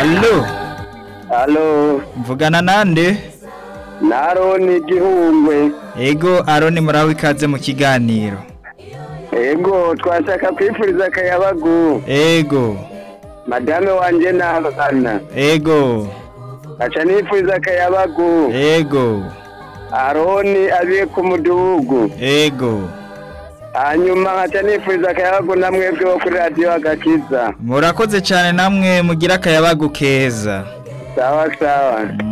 Allo, Halo, mvugana nande? Naroni Gihungwe. Ego Aroni muraho ikaze mu kiganiro. Ego, twashaka kwifuriza akayabagu. Ego, Madame wanje n'abana. ego, Aca nifuriza akayabagu. ego, Aroni abiye ku mudugudu. ego. Hanyuma nkaca nifuriza akayabagu na mwebwe bo kuri radiyo agakiza. Murakoze cyane namwe mugira akayabagu keza. Sawa sawa.